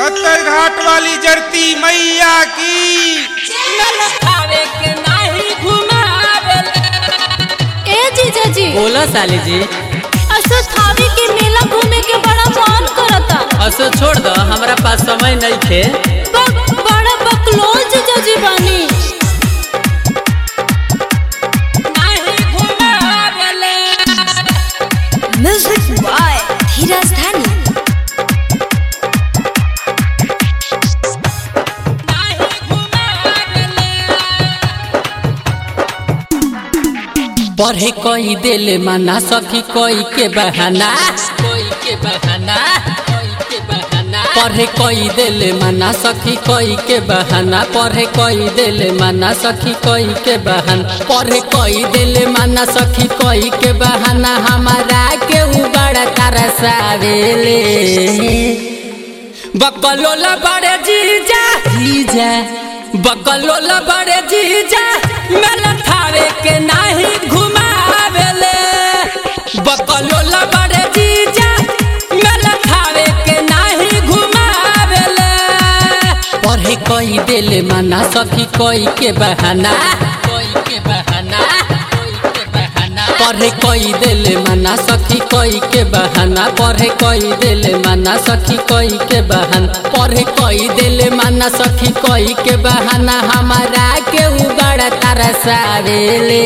पत्थर घाट वाली जरती मैया की खावे के नाही घुमावेले ए जीजा जी बोला साली जी असो थावे के मेला घूमे के बड़ा मन करता असो छोड़ दो हमरा पास समय नहीं थे बक बड़ा बकलोल जीजा जी बानी नाही घुमावेले म्यूजिक बाय धीरज धानी नाही घुमावेले पढ़े कोई दिल मना सखी कोई के बहाना कोई के बहाना कोई के बहाना पढ़े कोई दिल मना सखी कोई के बहाना पढ़े कोई दिल मना सखी कोई के बहाना पढ़े कोई दिल मना सखी कोई के बहाना हमारा के बड़ा तरसावेले बकलोला बड़े जीजा जीजा बकलोला बड़े जीजा मेला थारे के नाही घुमावेले बकलोला बड़े जीजा मेला थारे के नाही घुमावेले पढ़े कोई दिल मना सखी कोई के बहाना कोई के बहाना कोई के बहाना पढ़े कोई दिल मना सखी कोई के बहाना पढ़े कोई दिल मना सखी कोई के बहाना पढ़े कोई दिल मना सखी कोई के बहाना हमारा के बड़ा तरसावेले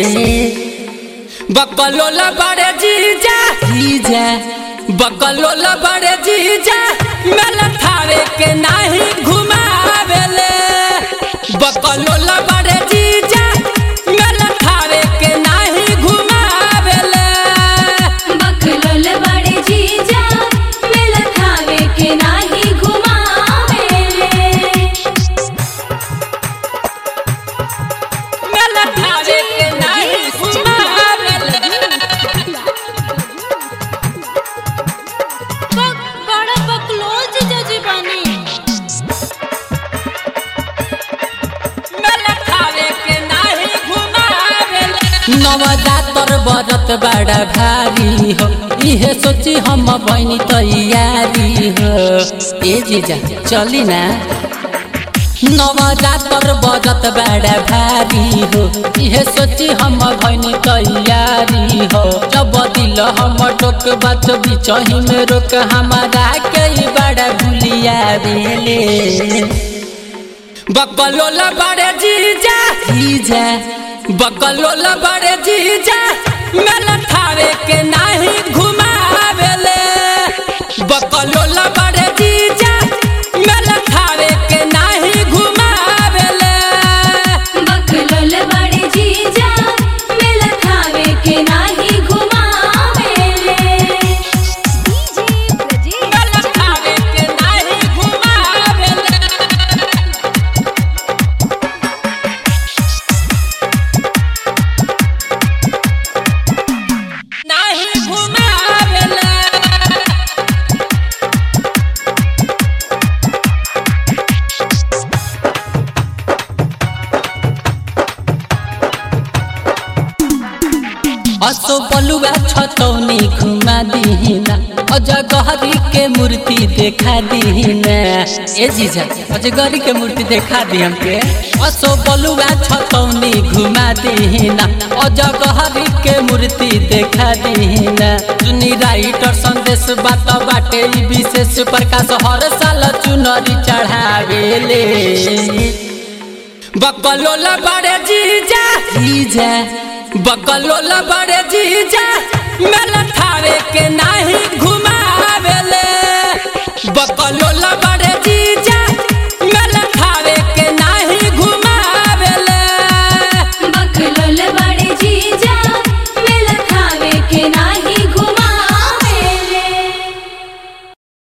बकलोला बड़े जीजा जीजा बकलोला बड़े जीजा मेला थारे के नाही घुमावेले बकलोला बड़े जीजा मेला थारे के नाही घुमावेले बकलोल बड़े जीजा मेला थावे के नाही घुमावेले मेला थारे के नाही घुमावेले बक बड़ा बकलोल जीजा जी बानी मेला थारे के नाही घुमावेले नवजातर बरत बड़ा भारी हो इहे सोची हम बनी तैयारी हो ए जीजा चली ना नवजातर बरत बड़ा भारी हो इहे सोची हम भनी तैयारी हो जब दिल हम टोक बात बिचही में रोक हमारा कई बड़ा भूलिया बेले बकलोला बड़े जीजा जीजा बकलोला बड़े जीजा मेला थारे के नाही घुमावेले बकलोला बड़े जीजा मेला थारे के नाही घुमावेले बकलोल बड़े जीजा मेला थावे के नाही घुमावेले मेला थारे के नाही घुमावेले नाही घुमावेले असो बलुआ छतौनी घुमा दीना अजगहरी के मूर्ति देखा दीना ए जीजा अजगहरी के मूर्ति देखा दी हमके असो बलुआ छतौनी घुमा दीना अजगहरी के मूर्ति देखा दीना सुनी राइटर संदेश बात बाटे ई विशेष प्रकाश हर साल चुनरी चढ़ावेले बकलोला बड़े जीजा जीजा बकलोला बड़े जीजा मेला थारे के नाही घुम